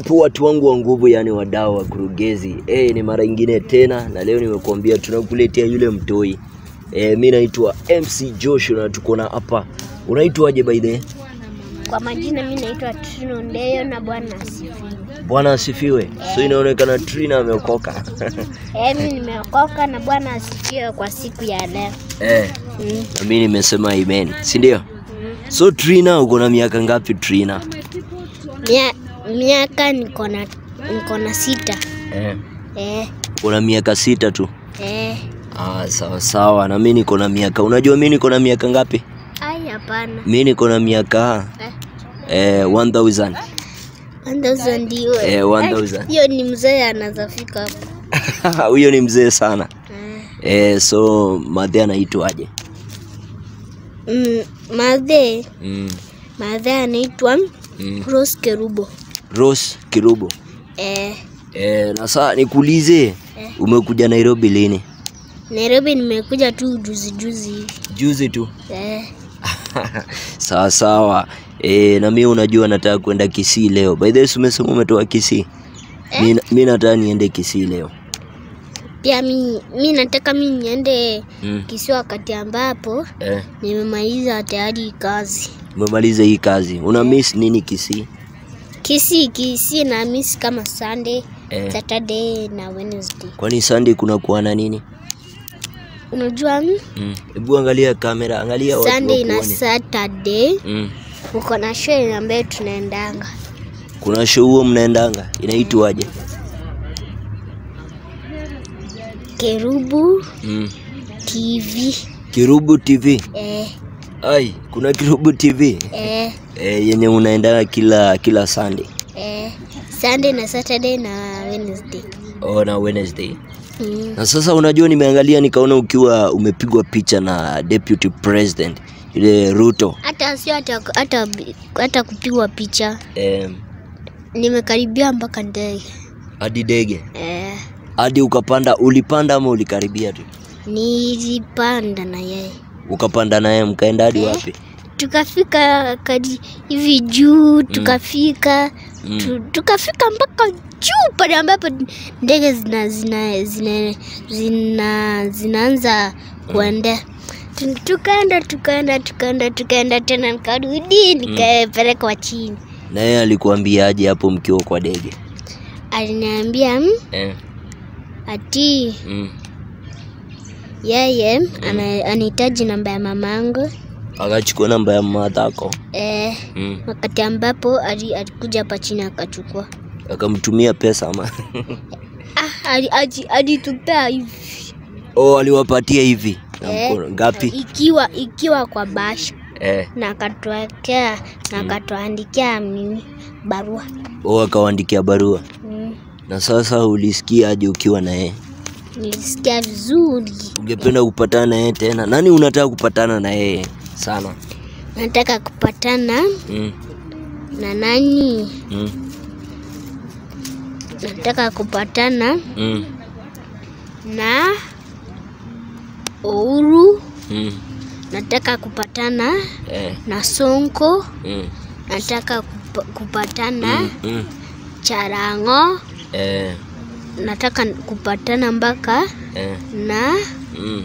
Vipo watu wangu wa nguvu, yani wadau wa kurugenzi. Eh, ni mara ingine tena na leo nimekuambia tunakuletea yule mtoi. Eh, mi naitwa MC Joshua na tuko na hapa. Unaitwaje by the way? Kwa majina mi naitwa Trino Ndeyo na Bwana asifiwe. Bwana asifiwe. So inaonekana Trina ameokoka. Eh, mi nimeokoka na Bwana asifiwe kwa siku ya leo. eh, Mm. na mi nimesema amen, si ndio? Mm. So Trina, uko na miaka ngapi Trina? Mia, miaka niko na niko na sita. Eh, Eh, uko na miaka sita tu. eh. Ah, sawa sawa, na mi niko na miaka. Unajua mi niko na miaka ngapi? Ai, hapana. Mi niko na miaka Eh. eh, 1000 1000 ndio. Eh, 1000. Ai, Hiyo ni mzee anazafika hapo. huyo ni mzee sana Eh. eh, so madhe anaitwaje? Mm, madhe mm. madhe anaitwa mm. Rose Kerubo. Rose Kirubo Eh, eh, na saa nikuulize Eh. umekuja Nairobi lini? Nairobi nimekuja tu juzi juzi hivi. Juzi tu. Eh, sawa sawa eh, na mi unajua nataka kwenda Kisii leo. By the way, si umesema umetoka Kisii? Mi, mi nataka niende Kisii leo. pia mi, mi nataka mi niende mm. Kisiwa wakati ambapo eh, nimemaliza tayari kazi. umemaliza hii kazi, una miss nini Kisii? Kisii Kisii na miss kama Sunday, eh, Saturday na Wednesday. kwani Sunday kuna kuwa na nini? Unajua mm, Mm. Hebu angalia kamera, angalia watu Sunday na wakuone. Saturday mm. uko na show ambayo tunaendanga Kuna show huo mnaendanga inaitwaje? Kerubu mm. TV. Kirubu TV. Eh, Ai, kuna Kirubu TV eh, e, yenye unaendaga kila kila Sunday eh, Sunday na Saturday na Wednesday. oh, na Wednesday. Mm. Na sasa unajua, nimeangalia nikaona ukiwa umepigwa picha na deputy president yule Ruto Hata sio hata, hata, hata kupigwa picha, eh, nimekaribia mpaka ndege hadi dege eh, hadi ukapanda. Ulipanda ama ulikaribia tu? nilipanda na yeye Ukapanda naye mkaenda hadi Eh. wapi? tukafika kadi hivi juu tukafika Mm. tu, tukafika mpaka juu pale ambapo ndege zina zina zina zina zinaanza kuenda Tu- tukaenda tukaenda tukaenda tukaenda tena nikarudi nikapelekwa chini Na yeye alikuambiaje hapo mkiwa kwa dege? aliniambia "Mm, Eh. ati Mm. yeye ana- anahitaji namba ya mamangu Akachukua namba ya madhako eh, mm. wakati ambapo ali- alikuja hapa chini akachukua akamtumia pesa ama ah, ali- aji- alitupea hivi oh, aliwapatia hivi na Eh. mkono ngapi? ikiwa ikiwa kwa basha Eh. na akatuwekea na akatuandikia mimi barua Oh, akawaandikia barua. mm. Na sasa ulisikia aje ukiwa na yeye? nilisikia vizuri Ungependa kupatana na yeye tena? Nani unataka kupatana na yeye sana? nataka kupatana mm. na nani Mm. nataka kupatana Mm. na Uhuru Mm. nataka kupatana Eh. na Sonko Mm. nataka kupa, kupatana Mm. Mm. Charango Eh. nataka kupatana mpaka Eh. na Mm.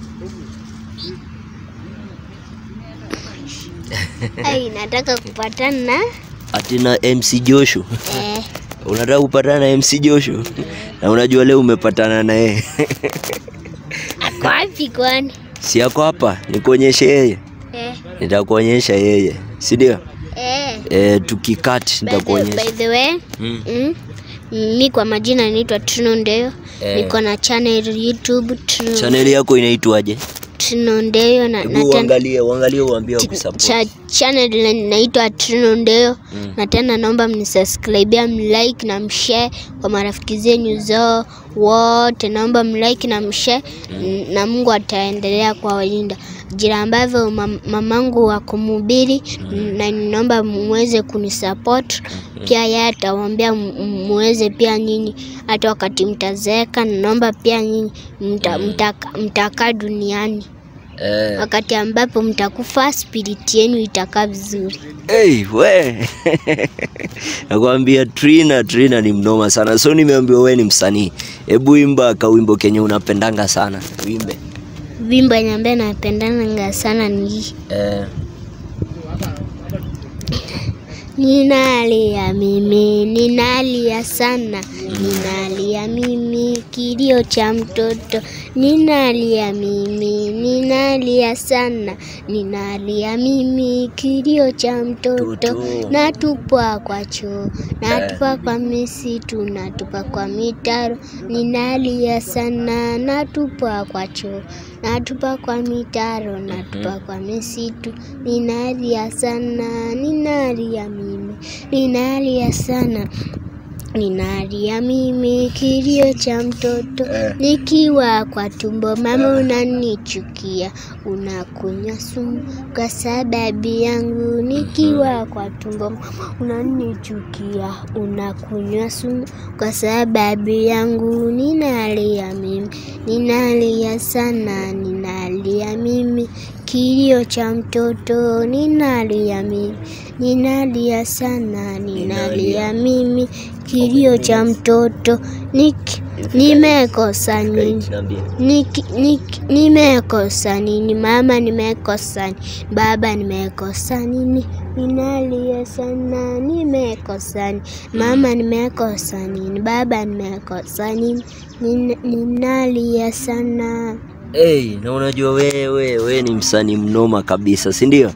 ai nataka kupatana Ati na MC Joshua. eh, Unataka kupatana na MC Joshua? Na unajua leo umepatana na yeye. ako wapi kwani Si yako hapa, nikuonyeshe yeye. eh, Nitakuonyesha yeye. Si ndio? eh. Eh, tukikati By the, by nitakuonyesha. the way Mm. mm, mi kwa majina naitwa Trino Ndeyo Eh. niko na channel YouTube Trino, Channel yako inaitwaje? Trino Ndeyo na, na Hebu ten- uangalie, uangalie uambie wakusupport. cha channel na- naitwa Trino Ndeyo Mm. na tena naomba mnisubscribe mlike na mshare kwa marafiki zenyu zao wote, naomba mlike na mshare na Mungu ataendelea kuwalinda jira ambavyo mam, mamangu wa kumhubiri na ninaomba muweze kunisupport pia, yeye atawaambia m- muweze pia nyinyi, hata wakati mtazeeka, naomba pia nyinyi mta, mtaka- mtakaa duniani Eh. wakati ambapo mtakufa spirit yenu itakaa vizuri. Hey, we nakwambia Trina, Trina ni mnoma sana. So nimeambiwa we ni msanii, hebu imba kawimbo kenye unapendanga sana, uimbe. Wimbo yenye ambaye napendanga sana ni hii. Eh. Ninalia mimi, ninalia sana, ninalia mimi, kilio cha mtoto. Ninalia mimi, ninalia sana, ninalia mimi, kilio cha mtoto. Mtoto. Natupwa kwa choo, natupwa kwa misitu, natupwa kwa mitaro. Ninalia sana, natupwa kwa choo, natupwa kwa mitaro, natupwa kwa misitu. Ninalia sana, ninalia mimi, ninalia sana. Ninalia mimi kilio cha mtoto Eh. nikiwa kwa tumbo, mama unanichukia, unakunywa sumu kwa sababu yangu. Nikiwa kwa tumbo, mama unanichukia, unakunywa sumu kwa sababu yangu. Ninalia mimi, ninalia sana, ninalia mimi kilio cha mtoto, ninalia mimi, ninalia sana, ninalia mimi kilio cha mtoto. Nik- Nimekosa nini? Niambie. Niki- niki- Nimekosa nini? Mama, nimekosa nini? Baba, nimekosa nini? Ninalia sana, nimekosa nini? Mama, nimekosa nini? Baba, nimekosa nini? Nin- Ninalia sana. Hey, na unajua wewe we ni msanii mnoma kabisa, si ndio?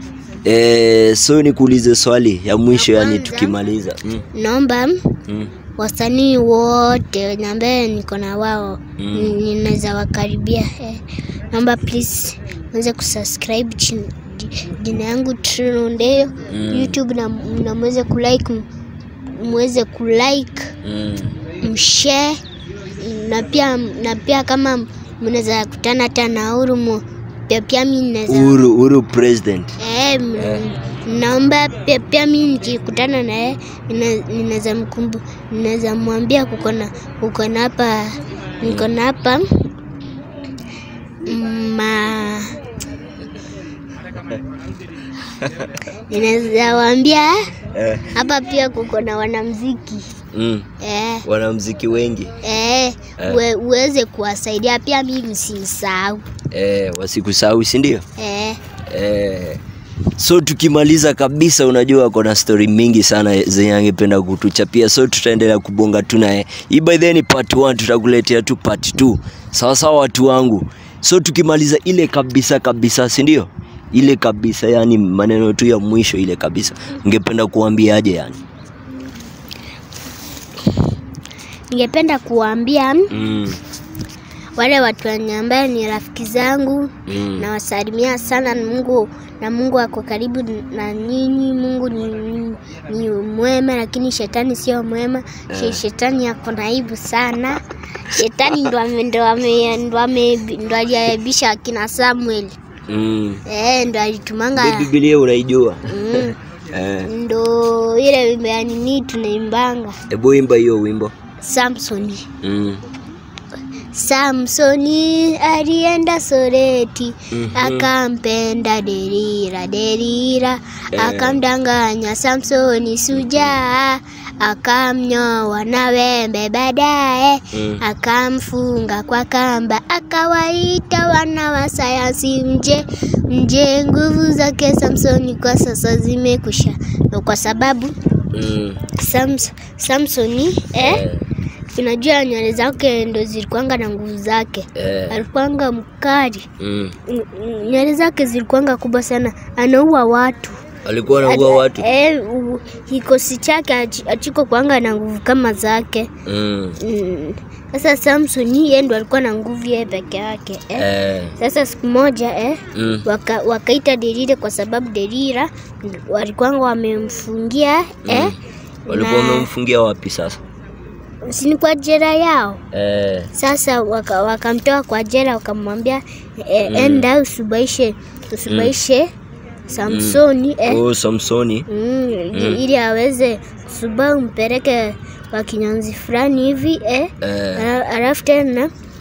Eh, so nikuulize swali ya mwisho, yani kwanza- tukimaliza. Mm, Naomba mm, wasanii wote wenye ambaye niko na wao Mm. ni- ninaweza wakaribia eh. Naomba please mweze kusubscribe chin- ji- jina yangu Trino Ndeyo Mm. YouTube na, na mweze kulike m- mweze kulike mm. mshare na pia na pia kama mnaweza kutana hata na Urumo pia pia mimi naweza Uhuru, Uhuru president. Eh, m- Eh. naomba pia, pia mi nikikutana naye nina- ninaweza mkumbu ninaweza mwambia kuko na kuko na hapa niko na hapa ma ninaweza waambia Eh. hapa pia kuko na wanamziki Mm. eh, Wanamziki wengi eh, Eh. uwe, uweze kuwasaidia pia mi msimsahau eh, wasikusahau, si ndio? eh, Eh, so tukimaliza kabisa, unajua kuna story mingi sana zenye angependa kutuchapia, so tutaendelea kubonga tu naye. Hii by the way ni part 1, tutakuletea tu part 2. Sawa sawa, watu wangu. So tukimaliza ile kabisa kabisa, si ndio? Ile kabisa, yani maneno tu ya mwisho ile kabisa, ungependa kuambiaje yani? ningependa kuwaambia Mm, wale watu wenye ambaye ni rafiki zangu mm, nawasalimia sana na Mungu na Mungu ako karibu na nyinyi. Mungu ni, ni, ni mwema, lakini shetani sio mwema. She- Shetani ako naibu sana. Shetani ndo ame- ndo ame- ndo ame- ndo aliaibisha akina Samuel mm. eh, ndo alitumanga Ile Biblia unaijua? mm, Eh, ndo ile wimbo ya nini tunaimbanga hebu imba hiyo wimbo. Samsoni. Mm. Samsoni alienda Soreti Mhm. akampenda Delila. Delila Eh. akamdanganya Samsoni sujaa, akamnyoa na wembe, baadaye Mm. akamfunga kwa kamba, akawaita wana wa sayansi mje mje. Nguvu zake Samsoni kwa sasa zimekusha, na kwa sababu Mm. Sams, Samsoni eh, Eh, unajua nywele zake ndo zilikuanga na nguvu zake eh, alikuanga mkali mm. N- n- nywele zake zilikuanga kubwa sana anaua watu Alikuwa anaua watu. eh, u- kikosi chake hachi- hachiko kuanga na nguvu kama zake Mm. Mm. sasa Samson yeye ndo alikuwa na nguvu yeye peke yake eh. Eh. Sasa siku moja eh, Mm. waka, wakaita Delila kwa sababu Delila walikuwanga wamemfungia eh, Walikuwa na- wamemfungia wapi sasa? sini kwa jera yao Eh. Sasa waka- wakamtoa kwa jela wakamwambia e, Mm. enda usubaishe usubaishe Samsoni eh, Oh, Samsoni. mm, ili aweze kusuba umpeleke kwa kinyanzi fulani hivi eh. Eh. Ala- Alafu tena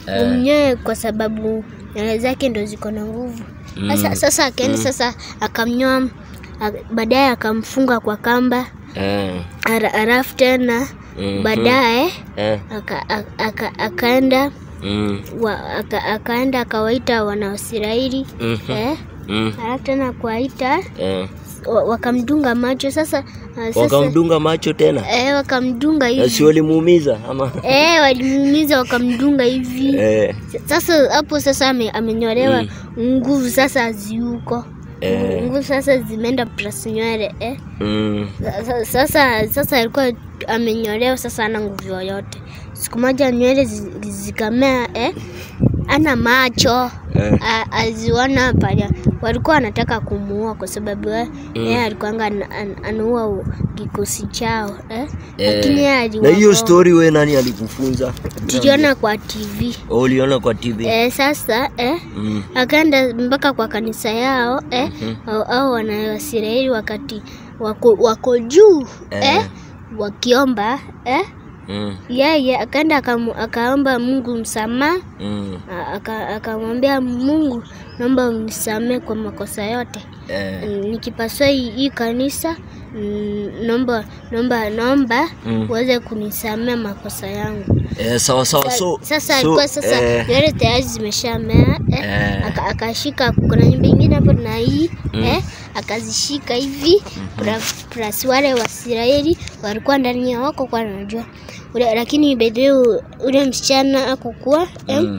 Eh. umnyoe kwa sababu nywele zake ndo ziko na nguvu sasa, sasa akaenda sasa akamnyoa a- baadaye akamfunga kwa kamba Eh. ara- alafu tena Mhm. baadaye Eh. aka, aka, aka, akaenda Mm. wa, aka, akaenda akawaita wanaisraeli Mhm. eh, Mm. alafu tena kuwaita Eh. wa- wakamdunga macho sasa, uh, sasa Wakamdunga macho tena, eh, wakamdunga na si hivi walimuumiza ama? eh, walimuumiza wakamdunga hivi Eh. sasa hapo sasa ame, amenyolewa nguvu sasa haziuko Eh. nguvu sasa zimeenda plus nywele eh. Mm. Sa- sa- sasa sasa alikuwa amenyolewa sasa ana nguvu yoyote siku moja nywele zi- zikamea eh. ana macho Eh. A- aziona pale walikuwa wanataka kumuua kwa sababu eh, yeye alikuanga ana- ana- anaua u- kikosi chao eh. lakini yeye Na hiyo aliwaokoa. story we nani alikufunza? tuliona kwa tv Oh, uliona kwa TV? eh, sasa eh, Mm. akaenda mpaka kwa kanisa yao eh, au, au wanawaisraeli wakati wako, wako juu Eh. eh, wakiomba eh, Mm. yeye akaenda akamu- akaomba mungu msamaha Mm. a- aka- akamwambia mungu naomba unisamee kwa makosa yote Eh. Mm, nikipasua hii hii kanisa mm, naomba naomba naomba Mm. uweze kunisamea makosa yangu Eh, sawa sawa so sasa so, alikuwa sasa eh, nywele tayari zimeshamea eh, Eh. aka- akashika kuna nyumba ingine hapo na hii eh, akazishika hivi pra- plus wale Waisraeli walikuwa ndani ya wako kwa najua ule, lakini bedeu ule msichana akokuwa eh, Mm.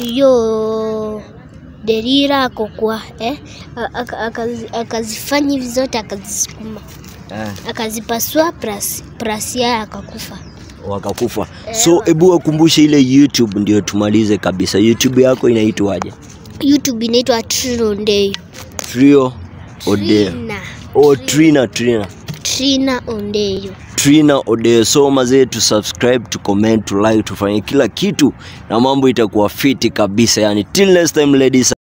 hiyo Delila akokuwa eh, a- aka- akazi- akazifanya hivi zote akazisukuma eh, akazipasua plus, plus yeye akakufa. wakakufa. So hebu wakumbushe ile YouTube ndio tumalize kabisa. YouTube yako inaitwaje? YouTube inaitwa Trinondei. Trio Odeo. Trina. Oh, Trina Trina. Trina Ondeyo. Trina Odeo. So mazee tu subscribe, tu comment, tu like, tufanye kila kitu na mambo itakuwa fiti kabisa. Yani till next time ladies